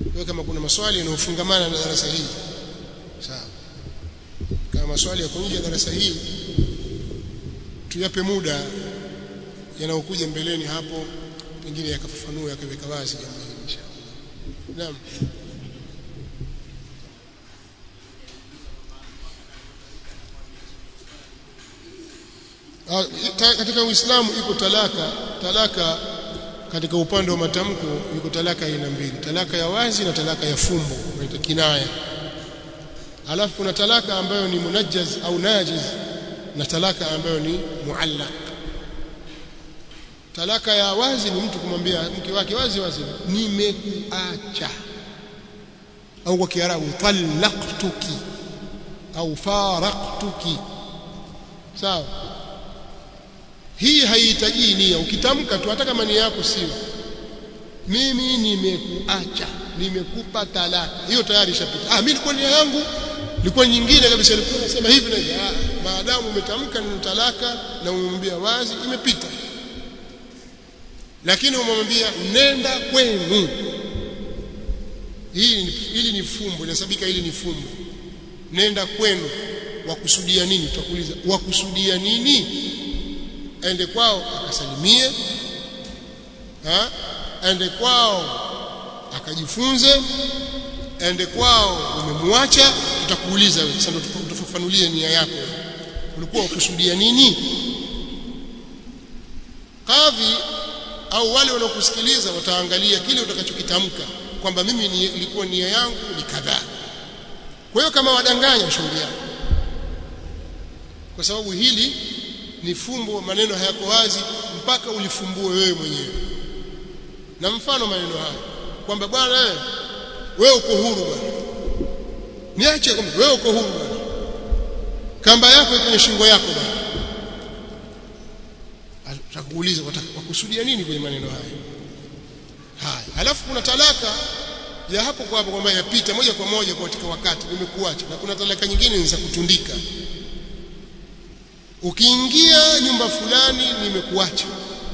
kwa kama kuna maswali yanayofungamana na darasa hili sawa kama maswali yako nje ya darasa hili tuyape muda yanayokuja mbeleni hapo pengine yakafafanua yakaweka wazi jambo hili inshallah naam katika Uislamu iko talaka talaka katika upande wa matamko iko talaka aina mbili talaka ya wazi na talaka ya fumbo inaitwa kinaya alafu kuna talaka ambayo ni munajjaz au najiz na talaka ambayo ni muallaq talaka ya wazi ni mtu kumwambia mke wake wazi wazi nimekuacha au kwa kiarabu talaqtuki au faraqtuki sawa hii haihitaji nia ukitamka tu hata kama nia yako sio mimi nimekuacha nimekupa talaka hiyo tayari ishapita ah mimi nilikuwa nia yangu ilikuwa nyingine kabisa ilikuwa nasema hivi na hivi ah maadamu umetamka neno talaka na umemwambia wazi imepita lakini umemwambia nenda kwenu hii hili ni fumbo inasabika hili ni fumbo nenda kwenu wakusudia nini tutakuuliza wakusudia nini aende kwao akasalimie ha? aende kwao akajifunze aende kwao umemwacha tutakuuliza wewe sasa ndio utafafanulie nia yako ulikuwa ukusudia nini kadhi au wale wanaokusikiliza wataangalia kile utakachokitamka kwamba mimi nilikuwa nia yangu ni kadhaa kwa hiyo kama wadanganya shauri yako kwa sababu hili ni fumbo maneno hayako wazi mpaka ulifumbue wewe mwenyewe na mfano maneno haya kwamba bwana wewe wewe uko huru bwana niache kwamba wewe uko huru bwana kamba yako iko kwenye shingo yako bwana atakuuliza wakusudia nini kwenye maneno haya haya halafu kuna talaka ya hapo kwa hapo kwamba yapita moja kwa moja katika wakati nimekuacha na kuna talaka nyingine ni za kutundika ukiingia nyumba fulani nimekuacha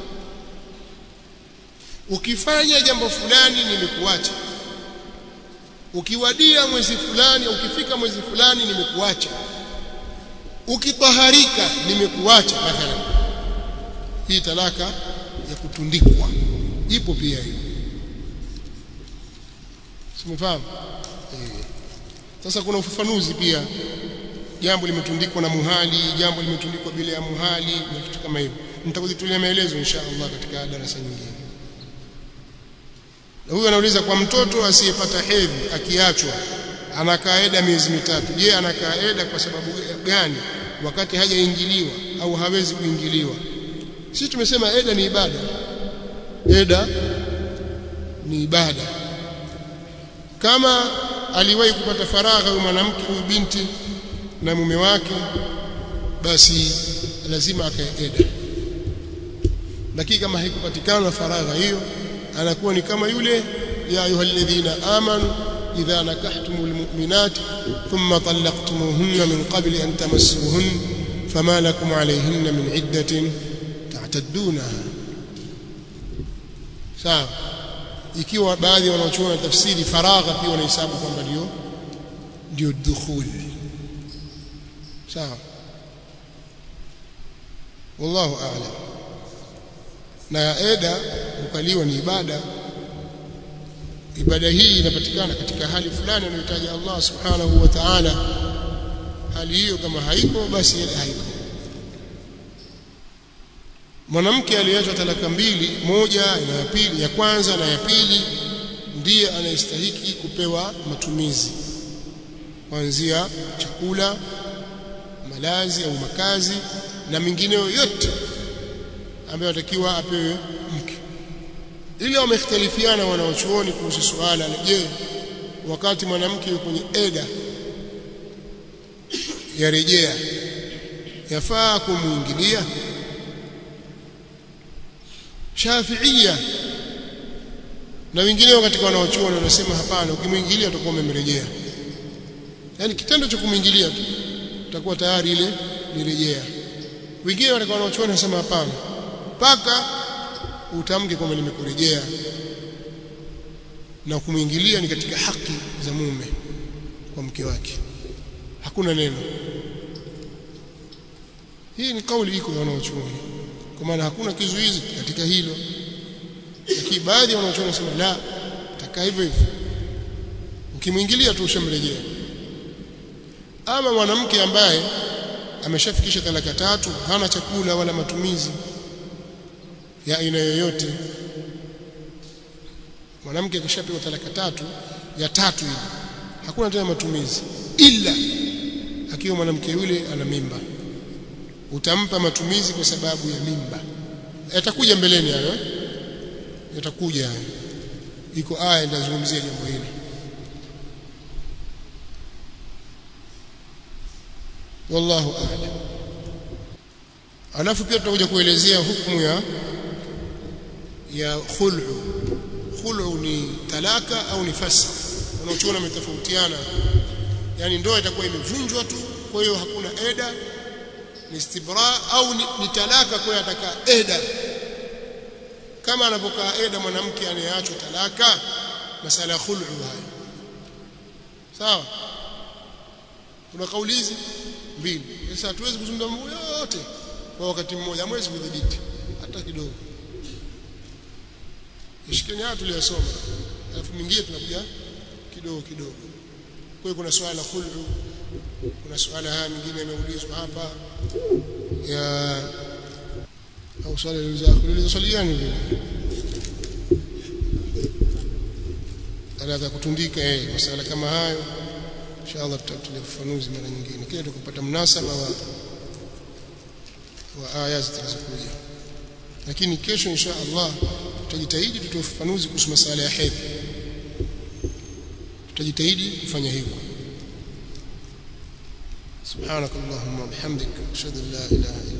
ukifanya jambo fulani nimekuacha ukiwadia mwezi fulani au ukifika mwezi fulani nimekuacha ukitaharika nimekuacha mathalan hii talaka ya kutundikwa ipo pia hiyo simefahamu eh sasa kuna ufafanuzi pia jambo limetundikwa na muhali jambo limetundikwa bila ya muhali na kitu kama hivyo nitakuzitolea maelezo insha Allah katika darasa nyingine na huyu anauliza kwa mtoto asiyepata hedhi akiachwa anakaa eda miezi mitatu je anakaa eda kwa sababu gani wakati hajaingiliwa au hawezi kuingiliwa sisi tumesema eda ni ibada eda ni ibada kama aliwahi kupata faragha huyu mwanamke huyu binti na mume wake basi lazima akae eda lakini kama haikupatikana faragha hiyo anakuwa ni kama yule ya ayyuhalladhina amanu idha nakahtumul mu'minati thumma talaqtumuhunna min qabli an tamassuhunna fama lakum alayhinna min iddatin ta'taddunaha sawa ikiwa baadhi wanaochuona tafsiri faragha pia wanahesabu kwamba ndio ndio dukhuli sawa wallahu a'lam na eda kukaliwa ni ibada ibada hii inapatikana katika hali fulani anayotaja Allah subhanahu wa ta'ala hali hiyo kama haiko basi eda haiko mwanamke aliyeachwa talaka mbili moja na ya pili ya kwanza na ya pili ndiye anayestahiki kupewa matumizi kuanzia chakula malazi au makazi na mingineyo yote ambayo atakiwa apewe mke ili wamekhtalifiana wanaochuoni kuhusu suala la je wakati mwanamke yuko kwenye eda yarejea yafaa kumuingilia Shafi'ia na wengineo katika wanaochuoni wanasema hapana ukimwingilia utakuwa umemrejea yani kitendo cha kumwingilia tu utakuwa tayari ile nirejea wengine katika wanaochuoni wanasema hapana mpaka utamke kwamba nimekurejea na kumwingilia ni katika haki za mume kwa mke wake hakuna neno hii ni kauli iko ya wanaochuoni kwa maana hakuna kizuizi katika hilo lakini baadhi ya wanaochuoni wanasema la takaa hivyo hivyo ukimwingilia tu ushamrejea ama mwanamke ambaye ameshafikisha talaka tatu hana chakula wala matumizi ya aina yoyote mwanamke akishapewa talaka tatu ya tatu ile hakuna tena matumizi ila akiwa mwanamke yule ana mimba utampa matumizi kwa sababu ya mimba yatakuja mbeleni hayo yatakuja hayo iko aya inazungumzia jambo hili wallahu a'lam alafu pia tutakuja kuelezea hukumu ya ya khul'u khul'u ni talaka au ni fasa wanaochuona wametofautiana yani ndoa itakuwa imevunjwa tu kwa hiyo hakuna eda ni istibra au ni, ni talaka kwa ataka eda kama anapokaa eda mwanamke anayeachwa talaka masala ya khul'u haya sawa kuna kauli hizi mbili sasa hatuwezi kuzungumza mambo yote kwa wakati mmoja hamwezi kudhibiti hata kidogo ishikeni haya tuliyosoma alafu mingine tunakuja kidogo kidogo kwa hiyo kuna swala la khul'u kuna swala haya mingine yameulizwa hapa ya au swala lilizo swali gani vile anaweza kutundika eh masala kama hayo inshallah tutatulia ufafanuzi mara nyingine kile tukapata mnasaba wa wa aya zitakazokuja lakini kesho insha Allah tutajitahidi tutoe ufafanuzi kuhusu masala ya hedhi tutajitahidi kufanya hivyo سبحانك اللهم وبحمدك اشهد ان لا اله الا